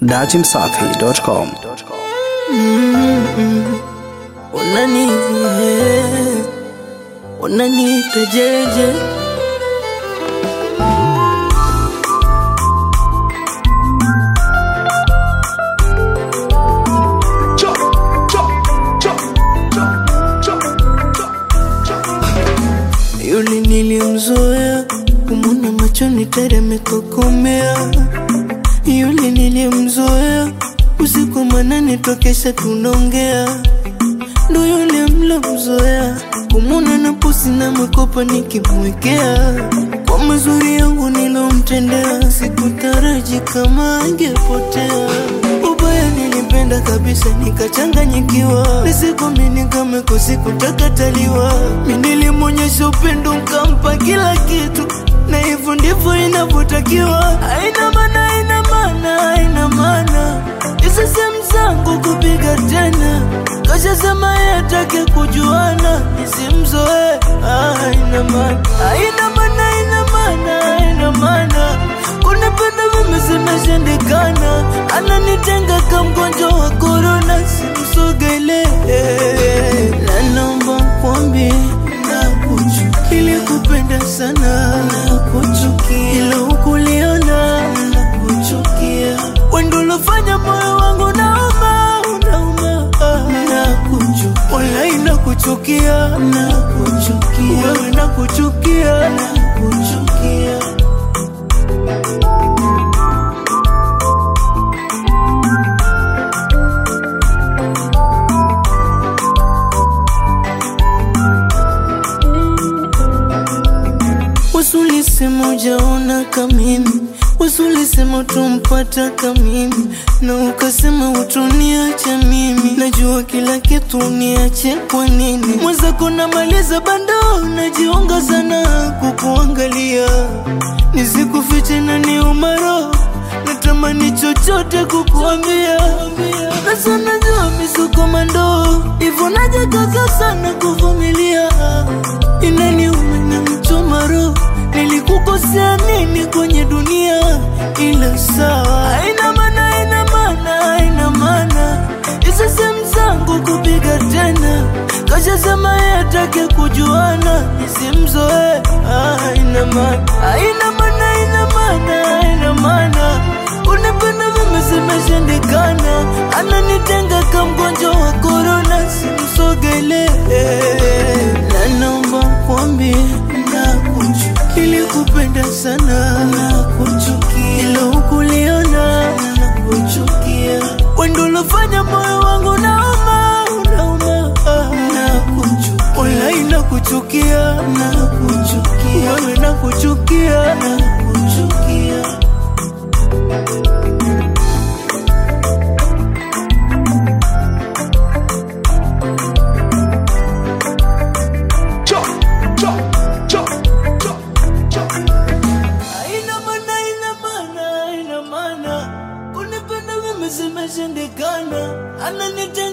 dachimsafi.com. Unaniita unaniita jeje yule nilimzoea kumwona machoni tayari amekokomea yule nilimzoea usiku manane tokesha tunaongea ndo yule mlomzoea kumwona na pusi na makopa nikimwekea kwa mazuri yangu nilomtendea sikutaraji kama angepotea ubaya nilipenda kabisa nikachanganyikiwa nisikwamini kama kusikutakaaliwa mi nilimwonyesha upendo nkampa kila kitu na hivyo ndivyo inavyotakiwa aina mana aina mana aina mana hizi sehemu zangu kupiga tena kashasema yatake kujuana nisimzoe aina mana aina mana aina mana aina mana kunipenda mimi zimeshindikana ananitenga ka mgonjwa wa korona simsogele na naomba kwambi nakuchukia ili kupenda sana nakuchukia ilo ukuliona nakuchukia wendo ulofanya moyo wangu nauma unauma nakuchukia walai nakuchukia nakuchukia wewe nakuchukia nakuchukia Wasulisema ujaona kamimi, wasulisema utumpata kamimi, na ukasema utuniacha mimi. Najua kila kitu uniache kwa nini? Mwenzako namaliza bando, najiunga sana kukuangalia, nisikufiche na ni umaro natamani chochote kukuambia, na sana jua misuko mandoo, hivyo najikaza sana kuvumilia, inaniuma na mchoma roho nilikukosea nini kwenye dunia ila sawa haina maana haina maana haina maana hizo sehemu zangu kupiga tena kashasema yatake kujuana nisimzoe haina maana haina maana haina maana haina maana kunipenda mimi zimeshindikana ananitenga ka mgonjwa wa korona simsogele na naomba kwambie nakuchukia ili kupenda sana nakuchukia ilo ukuliona nakuchukia wendo ulofanya moyo wangu nauma unauma nakuchukia walai nakuchukia nakuchukia wewe nakuchukia nakuchukia Haina maana, haina maana, haina maana. Kunipenda mimi zimeshindikana, ananitenga